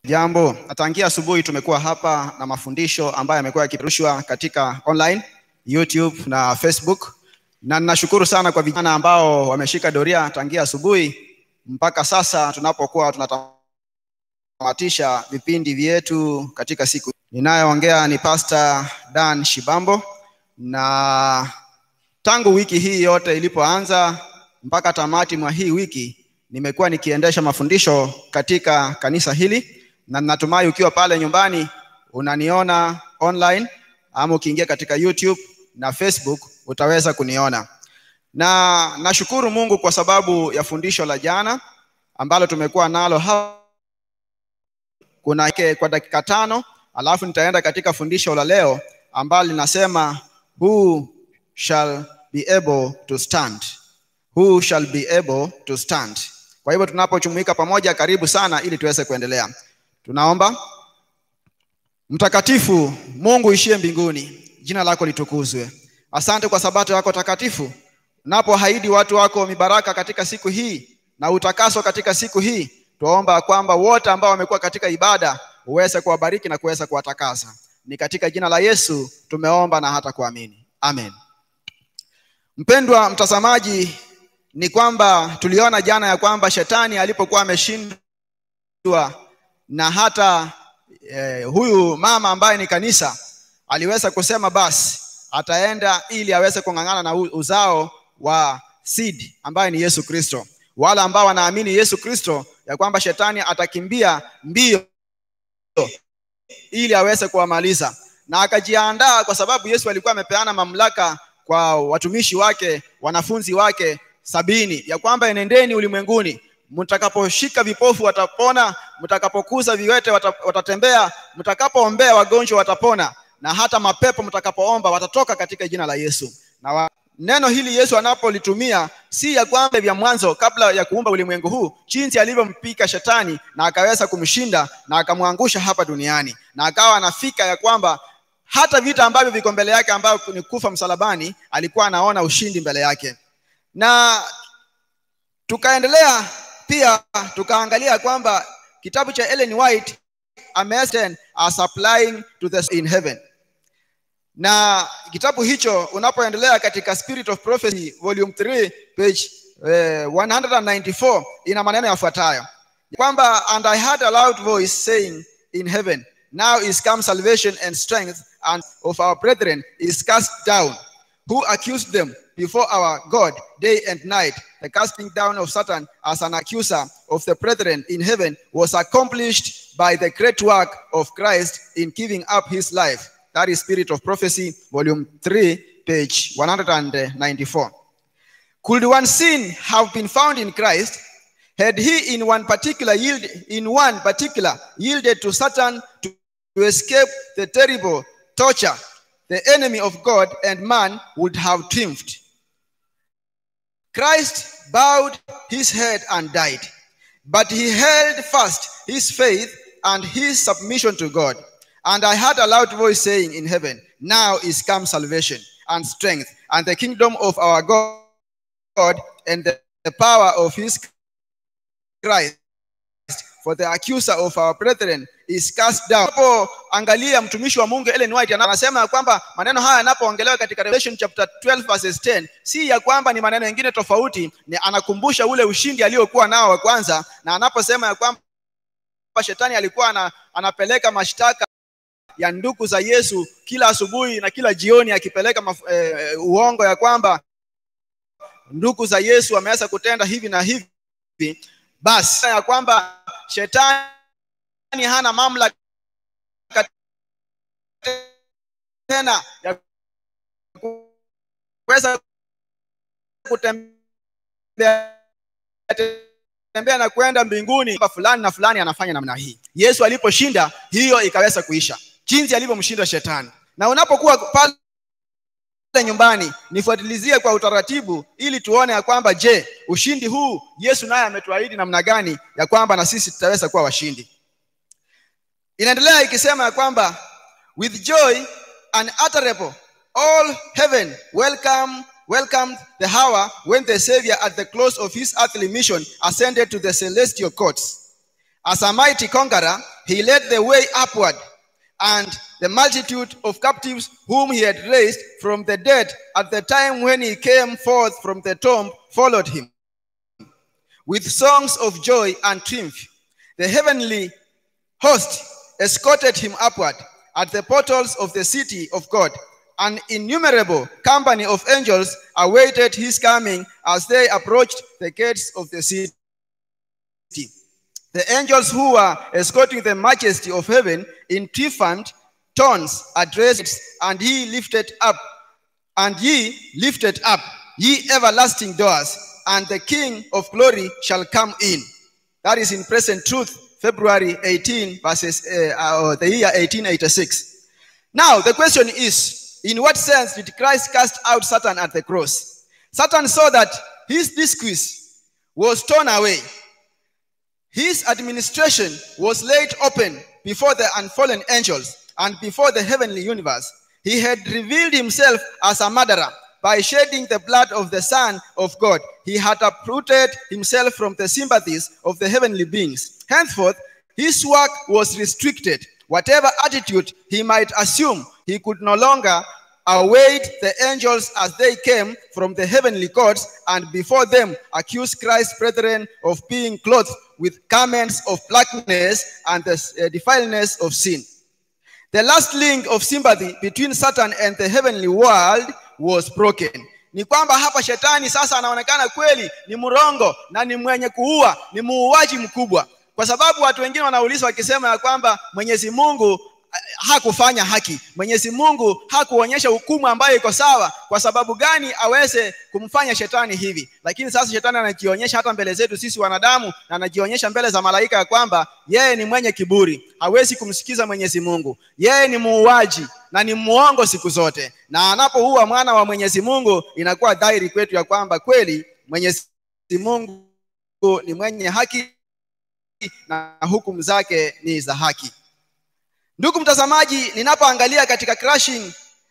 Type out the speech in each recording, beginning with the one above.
Jambo, tangia asubuhi tumekuwa hapa na mafundisho ambayo yamekuwa yakipeperushwa katika online, YouTube na Facebook, na ninashukuru sana kwa vijana ambao wameshika doria tangia asubuhi mpaka sasa tunapokuwa tunatamatisha vipindi vyetu katika siku. Ninayeongea ni Pastor Dan Shibambo, na tangu wiki hii yote ilipoanza mpaka tamati mwa hii wiki nimekuwa nikiendesha mafundisho katika kanisa hili na natumai ukiwa pale nyumbani unaniona online ama ukiingia katika YouTube na Facebook utaweza kuniona. Na nashukuru Mungu kwa sababu ya fundisho la jana ambalo tumekuwa nalo hapa kuna kwa dakika tano, alafu nitaenda katika fundisho la leo ambalo linasema who shall be able to stand. Who shall be able to stand. Kwa hivyo tunapojumuika pamoja, karibu sana ili tuweze kuendelea. Tunaomba. Mtakatifu Mungu ishie mbinguni, jina lako litukuzwe. Asante kwa sabato yako takatifu, unapohaidi watu wako mibaraka katika siku hii na utakaso katika siku hii. Tuomba kwamba wote ambao wamekuwa katika ibada uweze kuwabariki na kuweza kuwatakasa. Ni katika jina la Yesu tumeomba na hata kuamini, amen. Mpendwa mtazamaji, ni kwamba tuliona jana ya kwamba shetani alipokuwa ameshindwa na hata eh, huyu mama ambaye ni kanisa aliweza kusema basi ataenda ili aweze kung'ang'ana na uzao wa seed ambaye ni Yesu Kristo. Wale ambao wanaamini Yesu Kristo ya kwamba shetani atakimbia mbio ili aweze kuwamaliza, na akajiandaa kwa sababu Yesu alikuwa amepeana mamlaka kwa watumishi wake, wanafunzi wake sabini ya kwamba enendeni ulimwenguni mtakaposhika vipofu watapona, mtakapokuza viwete watatembea, mtakapoombea wagonjwa watapona, na hata mapepo mtakapoomba watatoka katika jina la Yesu. Na wa... neno hili Yesu anapolitumia si ya kwamba vya mwanzo kabla ya kuumba ulimwengu huu, jinsi alivyompika shetani na akaweza kumshinda na akamwangusha hapa duniani, na akawa anafika ya kwamba hata vita ambavyo viko mbele yake ambavyo ni kufa msalabani, alikuwa anaona ushindi mbele yake, na tukaendelea pia tukaangalia kwamba kitabu cha Ellen White Amazing are supplying to the in heaven, na kitabu hicho unapoendelea katika Spirit of Prophecy volume 3 page eh, 194 ina maneno yafuatayo kwamba and I heard a loud voice saying in heaven now is come salvation and strength and of our brethren is cast down who accused them before our God day and night. The casting down of Satan as an accuser of the brethren in heaven was accomplished by the great work of Christ in giving up his life. That is Spirit of Prophecy, volume 3, page 194. Could one sin have been found in Christ had he in one particular yield, in one particular yielded to Satan to, to escape the terrible torture the enemy of God and man would have triumphed. Christ bowed his head and died, but he held fast his faith and his submission to God. And I heard a loud voice saying in heaven, Now is come salvation and strength and the kingdom of our God and the, the power of his Christ. For the accuser of our brethren is cast down. Hapo angalia mtumishi wa Mungu Ellen White anasema ya kwamba maneno haya yanapoongelewa katika Revelation chapter 12 verses 10 si ya kwamba ni maneno mengine tofauti, ni anakumbusha ule ushindi aliokuwa nao wa kwanza, na anaposema ya kwamba shetani alikuwa ana, anapeleka mashtaka ya ndugu za Yesu kila asubuhi na kila jioni akipeleka maf, eh, uongo ya kwamba ndugu za Yesu wameweza kutenda hivi na hivi, basi ya kwamba shetani hana mamlaka tena ya kuweza kutembea tembea na kwenda mbinguni fulani na fulani anafanya namna hii. Yesu aliposhinda hiyo ikaweza kuisha, jinsi alivyomshinda shetani. Na unapokuwa pale nyumbani, nifuatilizie kwa utaratibu, ili tuone ya kwamba je, ushindi huu Yesu naye ametuahidi namna gani ya kwamba na sisi tutaweza kuwa washindi. Inaendelea ikisema ya kwamba with joy unutterable all heaven welcome welcomed the hour when the savior at the close of his earthly mission ascended to the celestial courts As a mighty conqueror, he led the way upward, and the multitude of captives whom he had raised from the dead at the time when he came forth from the tomb followed him with songs of joy and triumph. The heavenly host escorted him upward at the portals of the city of God. An innumerable company of angels awaited his coming as they approached the gates of the city. The angels who were escorting the majesty of heaven in triumphant tones addressed, and he lifted up, and ye lifted up, ye everlasting doors, and the King of glory shall come in. That is in present truth, February 18, verses, uh, uh, the year 1886. Now, the question is in what sense did Christ cast out Satan at the cross? Satan saw that his discourse was torn away. His administration was laid open before the unfallen angels and before the heavenly universe. He had revealed himself as a murderer by shedding the blood of the Son of God. He had uprooted himself from the sympathies of the heavenly beings. Henceforth, his work was restricted. Whatever attitude he might assume, he could no longer await the angels as they came from the heavenly courts and before them accuse Christ's brethren of being clothed with garments of blackness and the uh, defileness of sin. The last link of sympathy between Satan and the heavenly world was broken. Ni kwamba hapa shetani sasa anaonekana kweli ni mrongo na ni mwenye kuua, ni muuaji mkubwa, kwa sababu watu wengine wanauliza wakisema ya kwamba Mwenyezi Mungu hakufanya haki. Mwenyezi Mungu hakuonyesha hukumu ambayo iko sawa. Kwa sababu gani aweze kumfanya shetani hivi? Lakini sasa shetani anajionyesha hata mbele zetu sisi wanadamu, na anajionyesha mbele za malaika ya kwamba yeye ni mwenye kiburi, hawezi kumsikiza Mwenyezi Mungu. Yeye ni muuaji na ni muongo siku zote, na anapoua mwana wa Mwenyezi Mungu inakuwa dhahiri kwetu ya kwamba kweli Mwenyezi Mungu ni mwenye haki na hukumu zake ni za haki. Ndugu mtazamaji, ninapoangalia katika crashing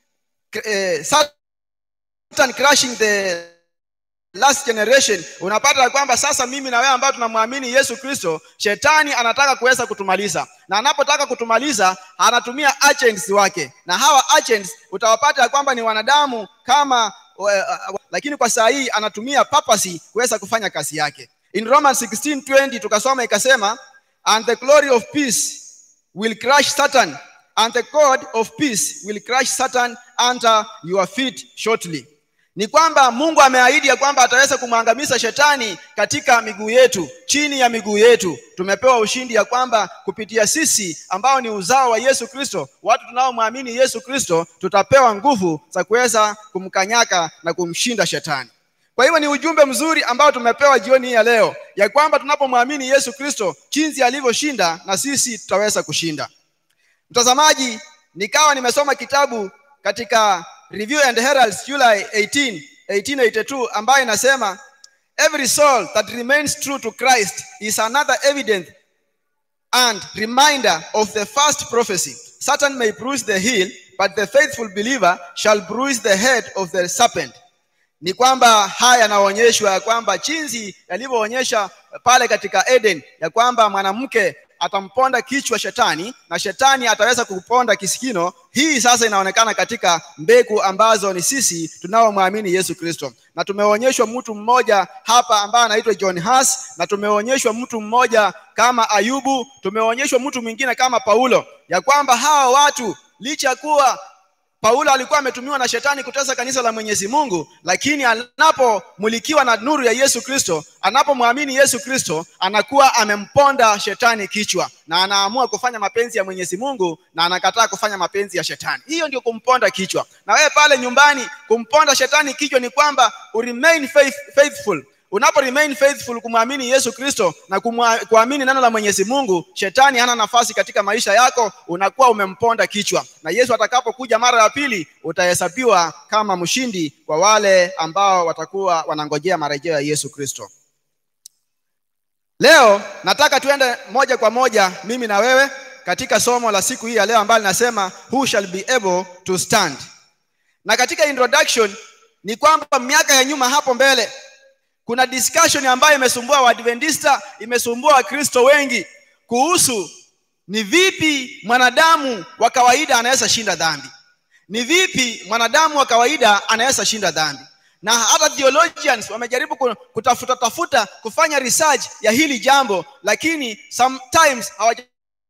eh, Satan crashing the last generation, unapata ya kwamba sasa mimi na wewe ambao tunamwamini Yesu Kristo, shetani anataka kuweza kutumaliza, na anapotaka kutumaliza anatumia agents wake, na hawa agents utawapata ya kwamba ni wanadamu kama uh, uh, lakini kwa saa hii anatumia papasi kuweza kufanya kazi yake. In Romans 16:20 tukasoma ikasema, and the glory of peace will crush Satan, and the God of peace will crush Satan under your feet shortly. Ni kwamba Mungu ameahidi ya kwamba ataweza kumwangamiza shetani katika miguu yetu, chini ya miguu yetu. Tumepewa ushindi ya kwamba kupitia sisi ambao ni uzao wa Yesu Kristo, watu tunaomwamini Yesu Kristo, tutapewa nguvu za kuweza kumkanyaka na kumshinda shetani. Kwa hivyo ni ujumbe mzuri ambao tumepewa jioni hii ya leo, ya kwamba tunapomwamini Yesu Kristo jinsi alivyoshinda, na sisi tutaweza kushinda. Mtazamaji, nikawa nimesoma kitabu katika Review and Heralds July 18, 1882 ambayo inasema every soul that remains true to Christ is another evidence and reminder of the first prophecy. Satan may bruise the heel, but the faithful believer shall bruise the head of the serpent ni kwamba haya yanaonyeshwa ya kwamba jinsi yalivyoonyesha pale katika Eden ya kwamba mwanamke atamponda kichwa shetani na shetani ataweza kuponda kisikino. Hii sasa inaonekana katika mbegu ambazo ni sisi tunaomwamini Yesu Kristo, na tumeonyeshwa mtu mmoja hapa ambaye anaitwa John Huss, na tumeonyeshwa mtu mmoja kama Ayubu, tumeonyeshwa mtu mwingine kama Paulo, ya kwamba hawa watu licha kuwa Paulo alikuwa ametumiwa na shetani kutesa kanisa la Mwenyezi Mungu, lakini anapomulikiwa na nuru ya Yesu Kristo, anapomwamini Yesu Kristo, anakuwa amemponda shetani kichwa na anaamua kufanya mapenzi ya Mwenyezi Mungu na anakataa kufanya mapenzi ya shetani. Hiyo ndio kumponda kichwa. Na wewe pale nyumbani, kumponda shetani kichwa ni kwamba uremain faith, faithful unapo remain faithful kumwamini Yesu Kristo na kuamini neno la Mwenyezi Mungu, shetani hana nafasi katika maisha yako, unakuwa umemponda kichwa, na Yesu atakapokuja mara ya pili utahesabiwa kama mshindi kwa wale ambao watakuwa wanangojea marejeo ya Yesu Kristo. Leo nataka tuende moja kwa moja mimi na wewe katika somo la siku hii ya leo ambalo linasema who shall be able to stand. Na katika introduction ni kwamba miaka ya nyuma hapo mbele kuna discussion ambayo imesumbua Waadventista, imesumbua Wakristo wengi. kuhusu ni vipi mwanadamu wa kawaida anaweza shinda dhambi ni vipi mwanadamu wa kawaida anaweza shinda dhambi na hata theologians wamejaribu ku- kutafuta tafuta kufanya research ya hili jambo lakini sometimes hawajafikia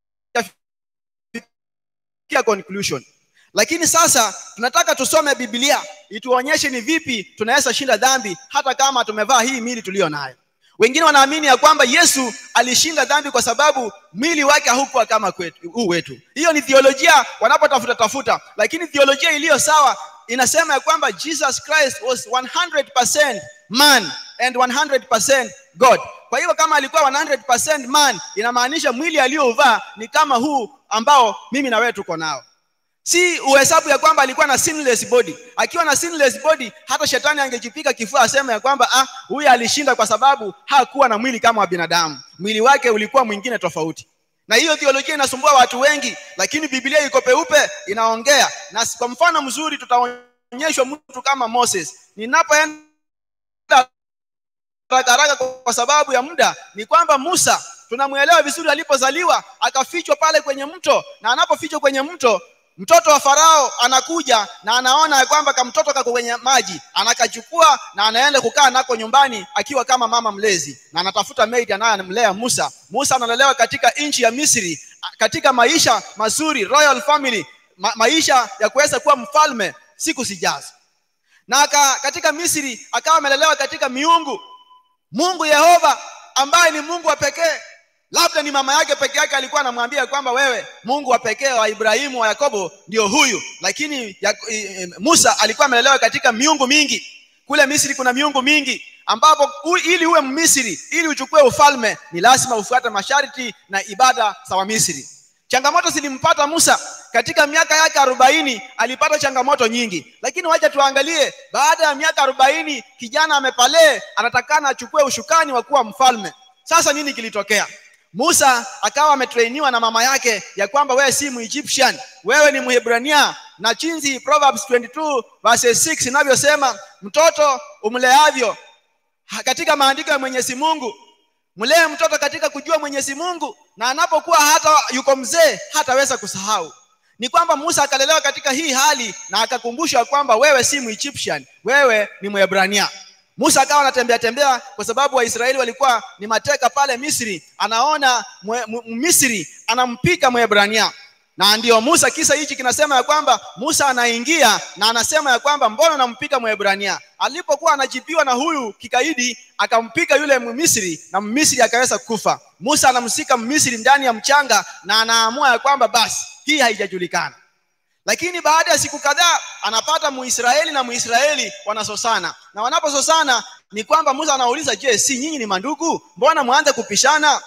conclusion lakini sasa tunataka tusome biblia ituonyeshe ni vipi tunaweza shinda dhambi hata kama tumevaa hii mili tuliyo nayo wengine wanaamini ya kwamba yesu alishinda dhambi kwa sababu mwili wake haukuwa kama kwetu, huu wetu hiyo ni theolojia wanapotafuta tafuta lakini theolojia iliyo sawa inasema ya kwamba jesus christ was 100% man and 100% god kwa hivyo kama alikuwa 100% man inamaanisha mwili aliyouvaa ni kama huu ambao mimi na wewe tuko nao si uhesabu ya kwamba alikuwa na sinless body akiwa na sinless body hata shetani angejipika kifua aseme ya kwamba ah huyu alishinda kwa sababu hakuwa na mwili kama wa binadamu mwili wake ulikuwa mwingine tofauti na hiyo theolojia inasumbua watu wengi lakini biblia iko peupe inaongea na kwa mfano mzuri tutaonyeshwa mtu kama moses ninapoenda haraka haraka kwa sababu ya muda ni kwamba musa tunamwelewa vizuri alipozaliwa akafichwa pale kwenye mto na anapofichwa kwenye mto mtoto wa farao anakuja na anaona ya kwamba kamtoto kako kwenye maji anakachukua na anaenda kukaa nako nyumbani akiwa kama mama mlezi na anatafuta maid anayemlea musa musa analelewa katika nchi ya misri katika maisha mazuri royal family ma maisha ya kuweza kuwa mfalme siku zijazo na aka, katika misri akawa amelelewa katika miungu mungu yehova ambaye ni mungu wa pekee labda ni mama yake peke yake alikuwa anamwambia kwamba wewe mungu wa pekee wa ibrahimu wa yakobo ndio huyu lakini ya, e, musa alikuwa amelelewa katika miungu mingi kule misri kuna miungu mingi ambapo u, ili uwe mmisri ili uchukue ufalme ni lazima ufuate masharti na ibada za wamisri changamoto zilimpata musa katika miaka yake arobaini alipata changamoto nyingi lakini wacha tuangalie baada ya miaka arobaini kijana amepalee anatakana achukue ushukani wa kuwa mfalme sasa nini kilitokea musa akawa ametrainiwa na mama yake ya kwamba wewe si muegyptian wewe ni muhebrania na chinzi proverbs 22 verse 6 inavyosema mtoto umleavyo katika maandiko ya mwenyezi mungu mlee mtoto katika kujua mwenyezi mungu na anapokuwa hata yuko mzee hataweza kusahau ni kwamba musa akalelewa katika hii hali na akakumbushwa kwamba wewe si muegyptian wewe ni mwebrania musa akawa anatembea tembea kwa sababu waisraeli walikuwa ni mateka pale misri anaona misri anampika mwebrania na ndio musa kisa hichi kinasema ya kwamba musa anaingia na anasema ya kwamba mbona nampika mwebrania alipokuwa anajibiwa na huyu kikaidi akampika yule mmisri na mmisri akaweza kufa musa anamsika mmisri ndani ya mchanga na anaamua ya kwamba basi hii haijajulikana lakini baada ya siku kadhaa anapata muisraeli na muisraeli wanasosana na wanapososana ni kwamba musa anauliza je si nyinyi ni mandugu mbona mwanze kupishana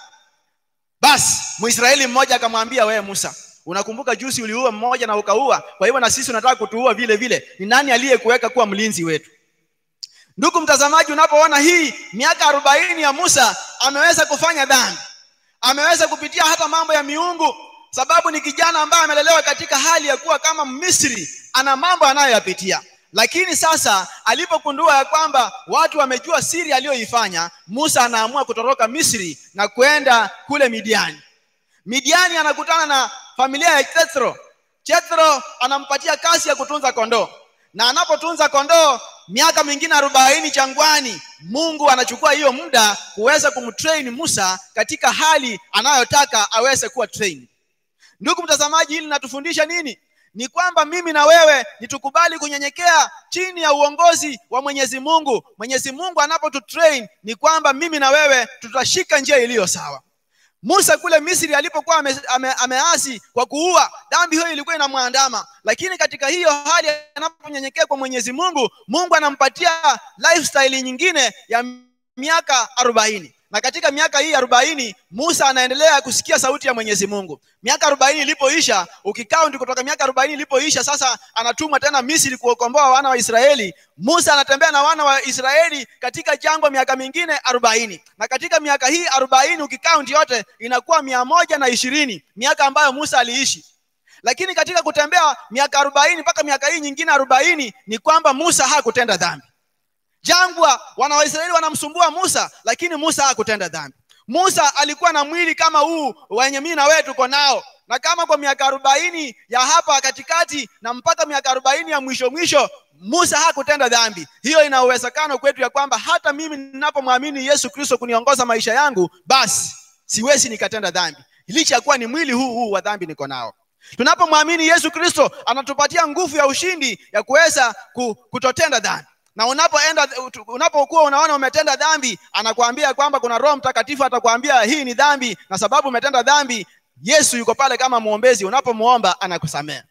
basi muisraeli mmoja akamwambia wewe musa unakumbuka juzi uliua mmoja na ukaua kwa hivyo na sisi unataka kutuua vile vile ni nani aliyekuweka kuwa mlinzi wetu ndugu mtazamaji unapoona hii miaka arobaini ya musa ameweza kufanya dhambi ameweza kupitia hata mambo ya miungu sababu ni kijana ambaye amelelewa katika hali ya kuwa kama misri ana mambo anayoyapitia lakini sasa alipogundua ya kwamba watu wamejua siri aliyoifanya musa anaamua kutoroka misri na kwenda kule midiani midiani anakutana na familia ya jethro jethro anampatia kazi ya kutunza kondoo na anapotunza kondoo miaka mingine arobaini changwani mungu anachukua hiyo muda kuweza kumtrain musa katika hali anayotaka aweze kuwa train ndugu mtazamaji hili linatufundisha nini ni kwamba mimi na wewe nitukubali kunyenyekea chini ya uongozi wa mwenyezi mungu mwenyezi mungu anapotutrain ni kwamba mimi na wewe tutashika njia iliyo sawa musa kule misri alipokuwa ame, ame, ameasi kwa kuua dhambi hiyo ilikuwa inamwandama lakini katika hiyo hali anaponyenyekea kwa mwenyezi mungu mungu anampatia lifestyle nyingine ya miaka arobaini na katika miaka hii arobaini musa anaendelea kusikia sauti ya mwenyezi mungu miaka arobaini ilipoisha ukikaundi kutoka miaka arobaini ilipoisha sasa anatumwa tena misri kuokomboa wana wa israeli musa anatembea na wana wa israeli katika jangwa miaka mingine arobaini na katika miaka hii arobaini ukikaundi yote inakuwa mia moja na ishirini miaka ambayo musa aliishi lakini katika kutembea miaka arobaini mpaka miaka hii nyingine arobaini ni kwamba musa hakutenda dhambi jangwa wana waisraeli wanamsumbua musa lakini musa hakutenda dhambi musa alikuwa na mwili kama huu wenye mii na wewe tuko nao na kama kwa miaka arobaini ya hapa katikati na mpaka miaka arobaini ya mwisho mwisho musa hakutenda dhambi hiyo ina uwezekano kwetu ya kwamba hata mimi ninapomwamini yesu kristo kuniongoza maisha yangu basi siwezi nikatenda dhambi licha ya kuwa ni mwili huu huu wa dhambi niko nao tunapomwamini yesu kristo anatupatia nguvu ya ushindi ya kuweza kutotenda dhambi na unapoenda unapokuwa unaona umetenda dhambi anakuambia kwamba kuna roho mtakatifu atakwambia hii ni dhambi na sababu umetenda dhambi yesu yuko pale kama mwombezi unapomwomba anakusamea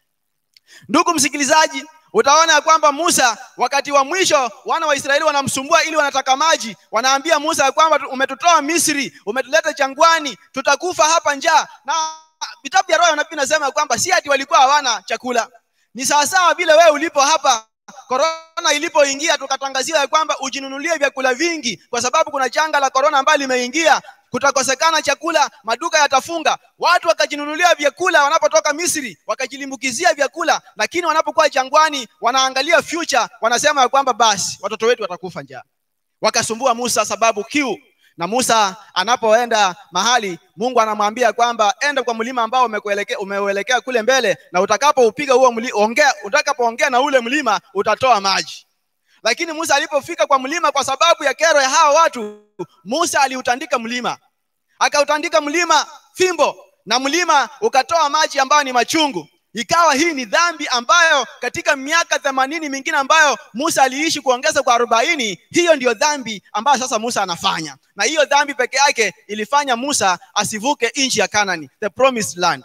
ndugu msikilizaji utaona ya kwamba musa wakati wa mwisho wana wa israeli wanamsumbua ili wanataka maji wanaambia musa ya kwamba umetutoa misri umetuleta jangwani tutakufa hapa njaa na vitabu vya roho nabii nasema kwamba si ati walikuwa hawana chakula ni sawasawa vile wewe ulipo hapa korona ilipoingia tukatangaziwa ya kwamba ujinunulie vyakula vingi kwa sababu kuna janga la korona ambayo limeingia kutakosekana chakula maduka yatafunga watu wakajinunulia vyakula wanapotoka misri wakajilimbukizia vyakula lakini wanapokuwa jangwani wanaangalia future wanasema ya kwamba basi watoto wetu watakufa njaa wakasumbua musa sababu kiu na musa anapoenda mahali mungu anamwambia kwamba enda kwa mlima ambao umekuelekea umeuelekea kule mbele na utakapoupiga huo ongea utakapoongea na ule mlima utatoa maji lakini musa alipofika kwa mlima kwa sababu ya kero ya hawa watu musa aliutandika mlima akautandika mlima fimbo na mlima ukatoa maji ambayo ni machungu ikawa hii ni dhambi ambayo katika miaka themanini mingine ambayo musa aliishi kuongeza kwa arobaini hiyo ndiyo dhambi ambayo sasa musa anafanya na hiyo dhambi peke yake ilifanya musa asivuke nchi ya kanani the promised land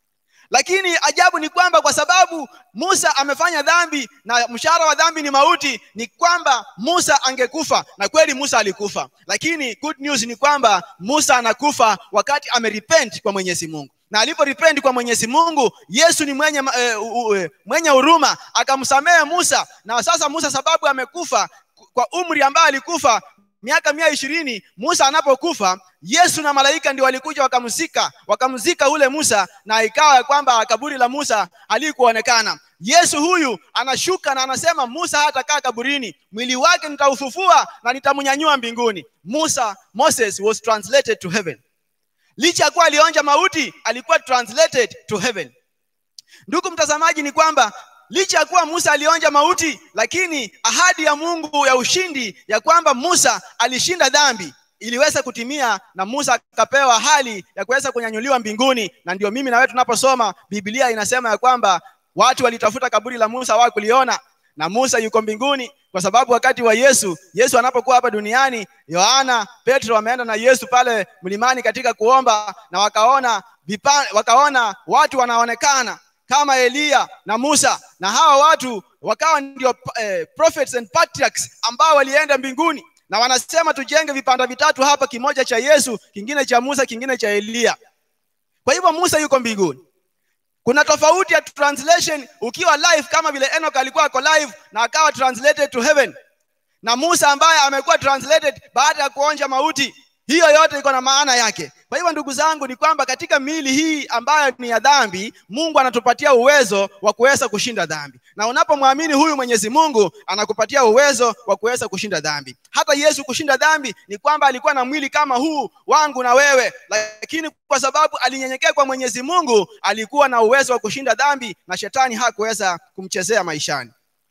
lakini ajabu ni kwamba kwa sababu musa amefanya dhambi na mshahara wa dhambi ni mauti ni kwamba musa angekufa na kweli musa alikufa lakini good news ni kwamba musa anakufa wakati amerepent kwa mwenyezi mungu na aliporepent kwa mwenyezi mungu yesu ni mwenye uh, uh, mwenye huruma akamsamehe musa na sasa musa sababu amekufa kwa umri ambayo alikufa miaka mia ishirini musa anapokufa yesu na malaika ndio walikuja wakamzika wakamzika ule musa na ikawa ya kwamba kaburi la musa halikuonekana yesu huyu anashuka na anasema musa hatakaa kaburini mwili wake nitaufufua na nitamnyanyua mbinguni musa moses was translated to heaven licha ya kuwa alionja mauti alikuwa translated to heaven ndugu mtazamaji ni kwamba licha ya kuwa musa alionja mauti lakini ahadi ya mungu ya ushindi ya kwamba musa alishinda dhambi iliweza kutimia na musa akapewa hali ya kuweza kunyanyuliwa mbinguni na ndio mimi na wewe tunaposoma biblia inasema ya kwamba watu walitafuta kaburi la musa wa kuliona na musa yuko mbinguni kwa sababu wakati wa yesu yesu anapokuwa hapa duniani yohana petro wameenda na yesu pale mlimani katika kuomba na wakaona vipa, wakaona watu wanaonekana kama eliya na musa na hawa watu wakawa ndio eh, prophets and patriarchs ambao walienda mbinguni na wanasema tujenge vipanda vitatu hapa kimoja cha yesu kingine cha musa kingine cha eliya kwa hivyo musa yuko mbinguni kuna tofauti ya translation ukiwa live kama vile enoch alikuwa ako live na akawa translated to heaven na musa ambaye amekuwa translated baada ya kuonja mauti hiyo yote iko na maana yake kwa hivyo ndugu zangu ni kwamba katika miili hii ambayo ni ya dhambi mungu anatupatia uwezo wa kuweza kushinda dhambi na unapomwamini huyu mwenyezi mungu anakupatia uwezo wa kuweza kushinda dhambi hata yesu kushinda dhambi ni kwamba alikuwa na mwili kama huu wangu na wewe lakini kwa sababu alinyenyekea kwa mwenyezi mungu alikuwa na uwezo wa kushinda dhambi na shetani hakuweza kumchezea maishani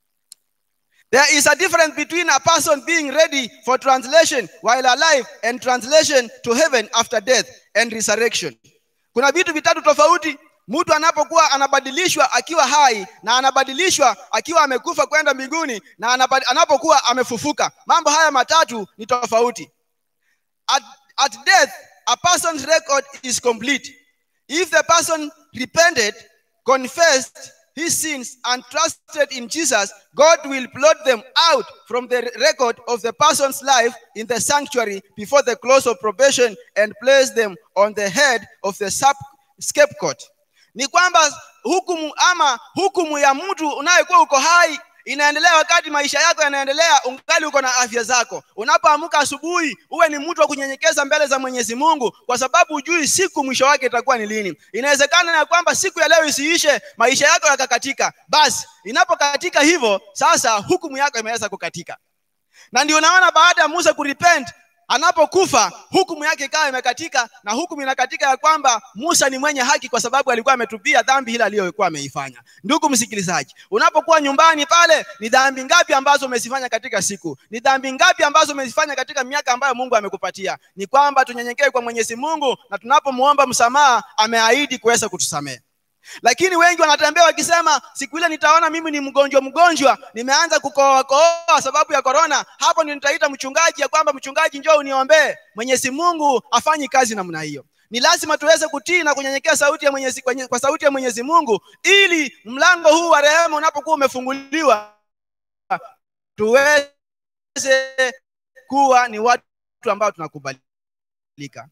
There is a difference between a person being ready for translation while alive and translation to heaven after death and resurrection. Kuna vitu vitatu tofauti. Mtu anapokuwa anabadilishwa akiwa hai na anabadilishwa akiwa amekufa kwenda mbinguni na anapokuwa amefufuka. Mambo haya matatu ni tofauti. At, at death, a person's record is complete. If the person repented, confessed, his sins and trusted in Jesus, God will blot them out from the record of the person's life in the sanctuary before the close of probation and place them on the head of the scapegoat. Ni kwamba hukumu ama hukumu ya mtu unayekuwa uko hai inaendelea wakati maisha yako yanaendelea ungali uko na afya zako unapoamka asubuhi uwe ni mtu wa kunyenyekeza mbele za mwenyezi mungu kwa sababu hujui siku mwisho wake itakuwa ni lini inawezekana ya kwamba siku ya leo isiishe maisha yako yakakatika basi inapokatika hivyo sasa hukumu yako imeweza kukatika na ndio unaona baada ya musa kurepent anapokufa hukumu yake ikawa imekatika na hukumu inakatika ya kwamba musa ni mwenye haki kwa sababu alikuwa ametupia dhambi hile aliyokuwa ameifanya ndugu msikilizaji unapokuwa nyumbani pale ni dhambi ngapi ambazo umezifanya katika siku ni dhambi ngapi ambazo umezifanya katika miaka ambayo mungu amekupatia ni kwamba tunyenyekee kwa mwenyezi mungu na tunapomwomba msamaha ameahidi kuweza kutusamehe lakini wengi wanatembea wakisema siku ile nitaona mimi ni mgonjwa mgonjwa nimeanza kukohoakohoa sababu ya korona hapo ndio nitaita mchungaji ya kwamba mchungaji njoo uniombee mwenyezi mungu afanyi kazi namna hiyo ni lazima tuweze kutii na kunyenyekea sauti ya mwenyezi, kwenye- kwa sauti ya mwenyezi mungu ili mlango huu wa rehema unapokuwa umefunguliwa tuweze kuwa ni watu ambao tunakubalika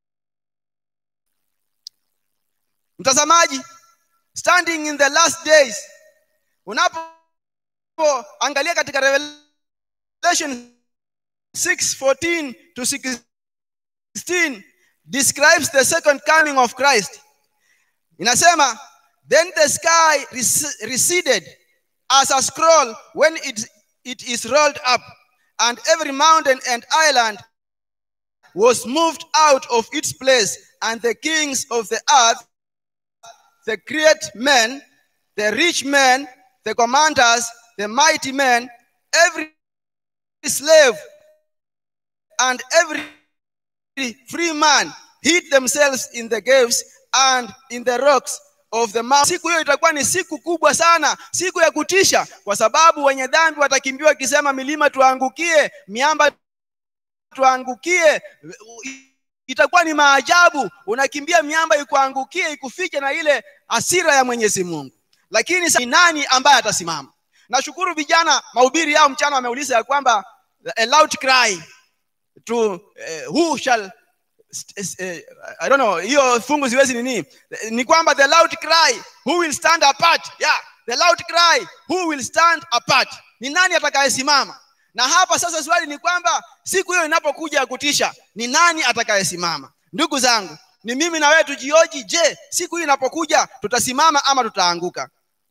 mtazamaji standing in the last days unapoangalia katika revelation 6:14 to 16 describes the second coming of christ inasema then the sky rec- receded as a scroll when it, it is rolled up and every mountain and island was moved out of its place and the kings of the earth the great men, the rich men, the commanders, the mighty men, every slave and every free man hid themselves in the caves and in the rocks of the mountain. Siku hiyo itakuwa ni siku kubwa sana, siku ya kutisha, kwa sababu wenye dhambi watakimbiwa wakisema, milima tuangukie, miamba tuangukie itakuwa ni maajabu unakimbia miamba ikuangukie ikufiche na ile hasira ya mwenyezi mungu lakini sa- ni nani ambaye atasimama nashukuru vijana mahubiri yao mchana wameuliza ya kwamba a loud cry to uh, who shall st- uh, I don't know hiyo fungu siwezi nini ni kwamba the loud cry who will stand apart yeah the loud cry who will stand apart ni nani atakayesimama na hapa sasa swali ni kwamba siku hiyo inapokuja ya kutisha ni nani atakayesimama ndugu zangu ni mimi na wewe tujioji je siku hii inapokuja tutasimama ama tutaanguka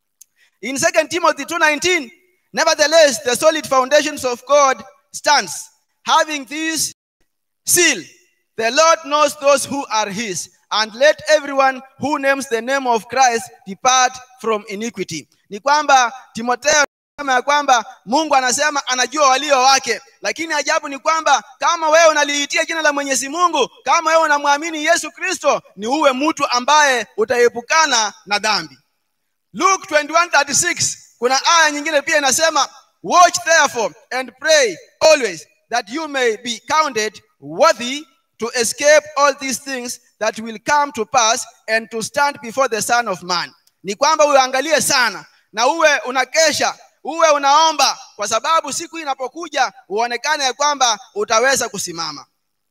in 2 timothy 2:19 nevertheless the solid foundations of god stands having this seal the lord knows those who are his and let everyone who names the name of christ depart from iniquity ni kwamba timotheo anasema ya kwamba mungu anasema anajua walio wake lakini ajabu ni kwamba kama wewe unaliitia jina la mwenyezi mungu kama wewe unamwamini yesu kristo ni uwe mtu ambaye utaepukana na dhambi luke 21:36 kuna aya nyingine pia inasema watch therefore and pray always that you may be counted worthy to escape all these things that will come to pass and to stand before the son of man ni kwamba uangalie sana na uwe unakesha uwe unaomba kwa sababu siku hii inapokuja uonekane ya kwamba utaweza kusimama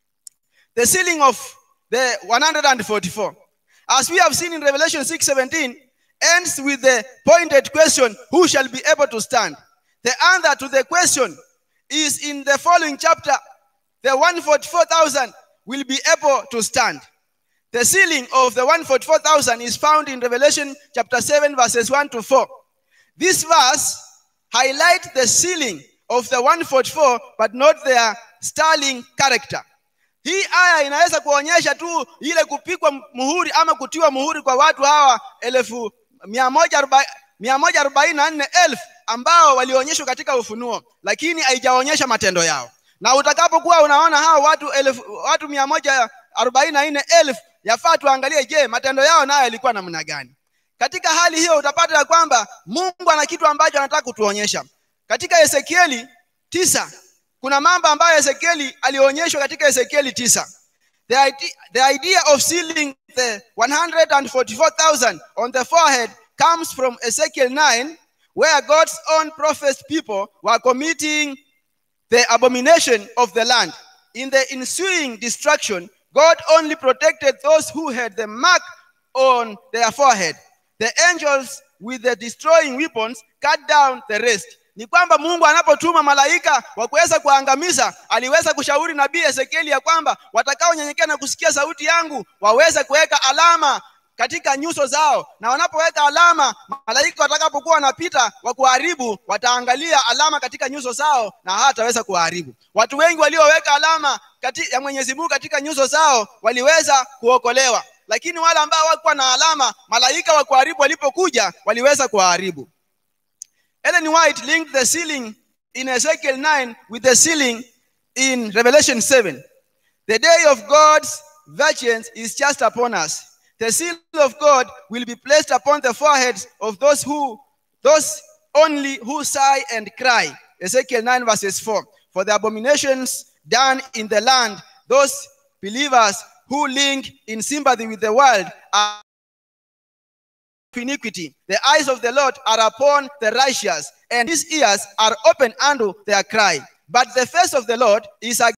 the sealing of the 144 as we have seen in revelation 6:17 ends with the pointed question who shall be able to stand the answer to the question is in the following chapter the 144,000 will be able to stand the sealing of the 144,000 is found in revelation chapter 7 verses 1 to 4 this verse highlights the sealing of the 144 but not their sterling character hii aya inaweza kuonyesha tu ile kupigwa muhuri ama kutiwa muhuri kwa watu hawa elfu mia moja aroba- mia moja arobaini na nne elfu ambao walionyeshwa katika ufunuo lakini haijaonyesha matendo yao na utakapokuwa unaona hawa watu elfu, watu mia moja arobaini na nne elfu yafaa tuangalie je matendo yao nayo yalikuwa namna gani katika hali hiyo utapata ya kwamba mungu ana kitu ambacho anataka kutuonyesha katika ezekieli tisa kuna mambo ambayo ezekieli alionyeshwa katika ezekieli tisa the idea, the idea of sealing the 144,000 on the forehead comes from ezekiel 9 where god's own prophet people were committing the abomination of the land. In the ensuing destruction, God only protected those who had the mark on their forehead. The angels with the destroying weapons cut down the rest. Ni kwamba Mungu anapotuma malaika wa kuweza kuangamiza, aliweza kushauri nabii Ezekieli ya kwamba watakaonyenyekea na kusikia sauti yangu waweze kuweka alama katika nyuso zao na wanapoweka alama malaika watakapokuwa wanapita wa kuharibu wataangalia alama katika nyuso zao na hataweza kuharibu watu wengi walioweka alama kati, ya mwenyezi mungu katika nyuso zao waliweza kuokolewa lakini wale ambao hawakuwa na alama malaika wa kuharibu walipokuja waliweza kuwaharibu Ellen White linked the sealing in Ezekiel 9 with the sealing in Revelation 7. The day of God's vengeance is just upon us. The seal of God will be placed upon the foreheads of those who, those only who sigh and cry. Ezekiel 9 verses 4. For the abominations done in the land, those believers who link in sympathy with the world are iniquity. The eyes of the Lord are upon the righteous, and his ears are open unto their cry. But the face of the Lord is against